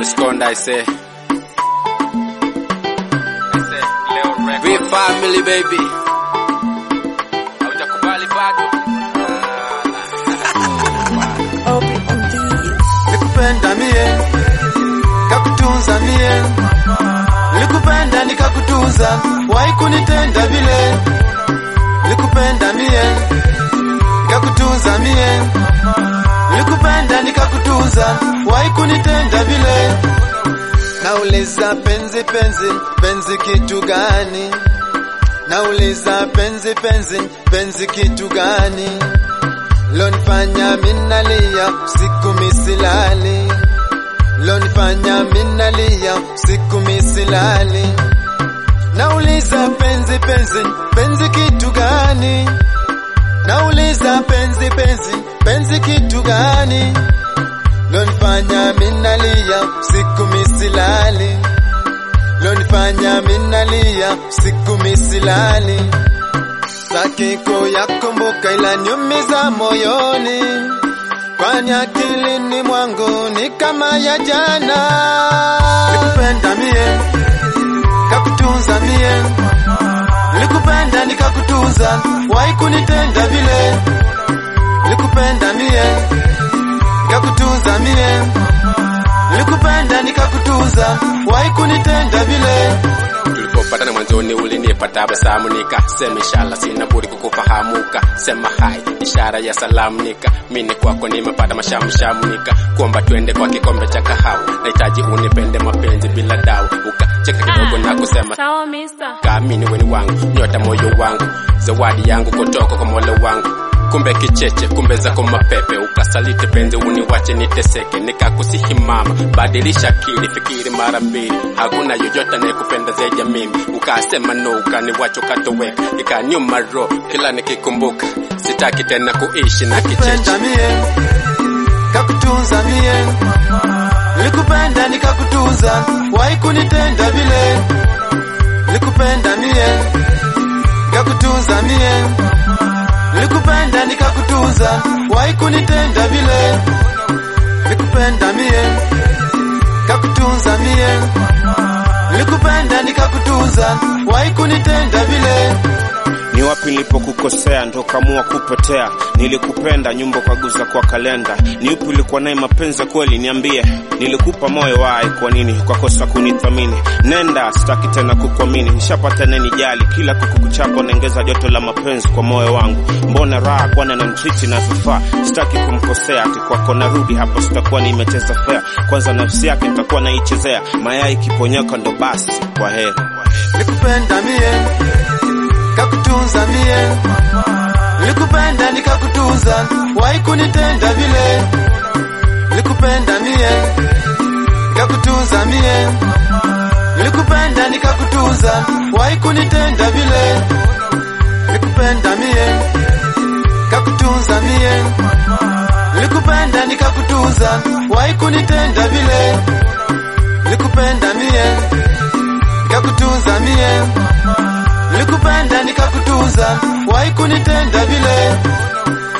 Alskonda I say. I say Leo Records. We family baby. Haujakubali bado. Nikupenda mie kakutunza mie, nilikupenda nikakutunza, wai kunitenda vile. Nilikupenda mie nikakutunza mie, nilikupenda nikakutunza, wai kunitenda vile. Nauliza penzi penzi penzi kitu gani? Nauliza penzi penzi penzi kitu gani? Lonifanya minalia siku misilali, lonifanya minalia siku misilali. Nauliza penzi penzi penzi kitu gani? Nauliza penzi penzi penzi kitu gani? Lonifanya minalia siku misilali, lonifanya minalia siku misilali. Sakiko yakumbuka ila niumiza moyoni, kwani akilini mwangu ni kama ya jana. Nikupenda mie kakutunza mie, nilikupenda nikakutunza, wai kunitenda vile. Nilikupenda mie nikakutunza mie, nilikupenda nikakutunza, wai kunitenda vile. Tulipopatana mwanzoni ulinipa tabasamu nikasema inshallah sina budi kukufahamuka. Sema hai ishara ya salamu nika mimi kwako nimepata mashamshamu nika kuomba twende kwa kikombe cha kahawa. Nahitaji unipende mapenzi bila dawa. Ukacheka kidogo na kusema Sawa mister. kaamini weni wangu nyota moyo wangu zawadi yangu kutoka kwa mola wangu kumbe kicheche kumbe zako mapepe ukasaliti penzi uniwache niteseke nikakusihi mama badilisha akili fikiri mara mbili hakuna yoyote anayekupenda zaidi ya mimi ukasema no ukaniwacha ukatoweka ikanyuma ro kila nikikumbuka sitaki tena kuishi na kicheche Nikupenda mie kakutunza mie, nilikupenda nikakutunza, wai kunitenda vile. Nilikupenda mie nikakutunza mie, nilikupenda nikakutunza, wai kunitenda vile. Nilikupenda mie kakutunza mie, nilikupenda nikakutunza, wai kunitenda vile. Ni wapi nilipokukosea ndo kamua kupotea? Nilikupenda nyumba kaguza kwa kalenda. Ni upi ulikuwa naye mapenzi kweli? Niambie, nilikupa moyo wai, kwa nini ukakosa kunithamini? Nenda, sitaki tena kukuamini, nishapata neni jali, kila kukukuchapa naongeza joto la mapenzi kwa moyo wangu. Mbona raha kwana na mtriti na vifaa, sitaki kumkosea, ati kwako narudi hapo, sitakuwa nimecheza fair. Kwanza nafsi yake nitakuwa naichezea, mayai kiponyoka ndo basi, kwa heri. Nilikupenda mie kakutunza mie, nilikupenda nikakutunza, wai kunitenda vile. Nilikupenda mie nikakutunza mie, nilikupenda nikakutunza, wai kunitenda vile. Nilikupenda mie kakutunza mie, nilikupenda nikakutunza, wai kunitenda vile. Nilikupenda mie nikakutunza mie, nilikupenda nikakutunza, wai kunitenda vile.